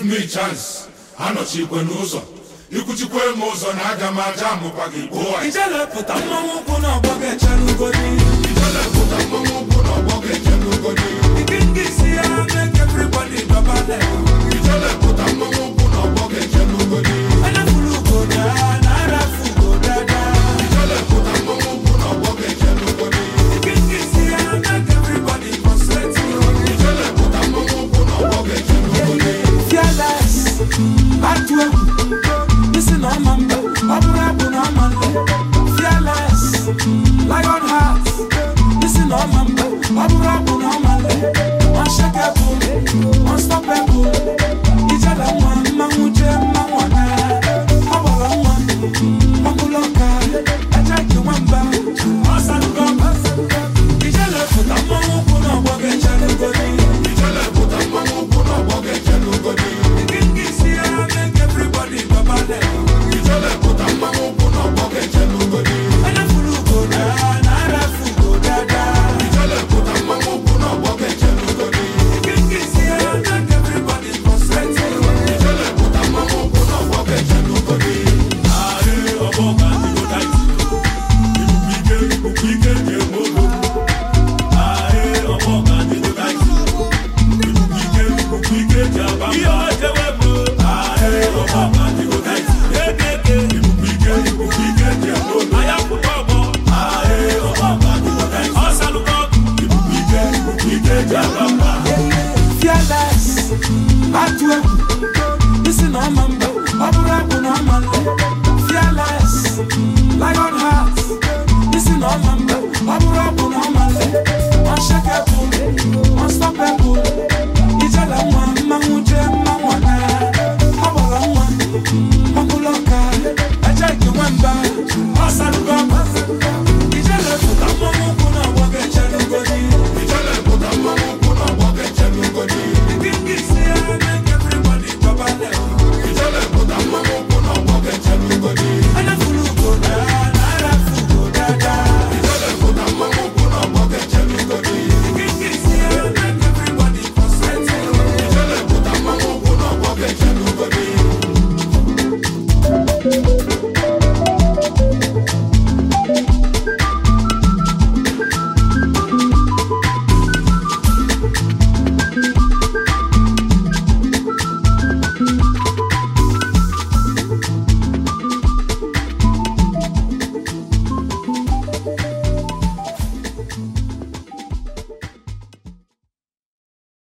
me chance anọchikwe n'ụzọ ikwuchikwe m ụzọ na aga m aja amụkwa gị gboo ijele pụta mmanwụ ụkwụ n'ọgbọ ga-echere ugodi ijele pụta mmanwụ ụkwụ n'ọgbọ ga-eche n'ugodi ike nke isi ya make everybody dọbale ijele pụta mmanwụ ụkwụ n'ọgbọ ga-eche n'ugodi anafulu ugoda na arafu ugodada ijele pụta mmanwụ ụkwụ n'ọgbọ ga-eche n'ugodi ike nke isi ya make everybody concentrate ijele pụta mmanwụ ụkwụ n'ọgbọ ga-eche n'ugodi fearless atụ egwu isi na ọma mbe ọ bụrụ abụ na ọma nle fearless lion heart isi na ọma mbe ọ bụrụ abụ na ọma nle unshakable unstoppable ijele nwa mmanwụ jee mmanwụ ọna ọ gbara nwa ọbụla ọka ejeghị nwamba ọsanụgọ ijele pụta mmanwụ ụkwụ na ọgbọ ga-echere ugodi ijele pụta mmanwụ ụkwụ n'ọgbọ ga-eche n'ugodi ijele pụta mmanwụ ụkwụ n'ọgbọ ga-eche n'ugodi ijele pụta mmanwụ ụkwụ n'ọgbọ ga-eche n'ugodi ijele pụta mmanwụ ụkwụ n'ọgbọ ga-eche n'ugodi Fearless, atụ egwu, isi na ọma mbe, ọ bụrụ abụ na ọma nle. Fearless, lion heart, isi na ọma mbe, ọ bụrụ abụ na ọma nle. Unshakable, unstoppable, ijele nwa mmanwụ jee mmanwụ ọna. Ọ gbara nwa, ọ bụla ọka, ejeghị nwamba, ọ sarugo ọba. Ijele pụta mmanwụ ụkwụ na ọgbọ ga-eche n'ugodi. ijele pụta mmanwụ ụkwụ n'ọgbọ ga-eche n'ugodi Ike nke isi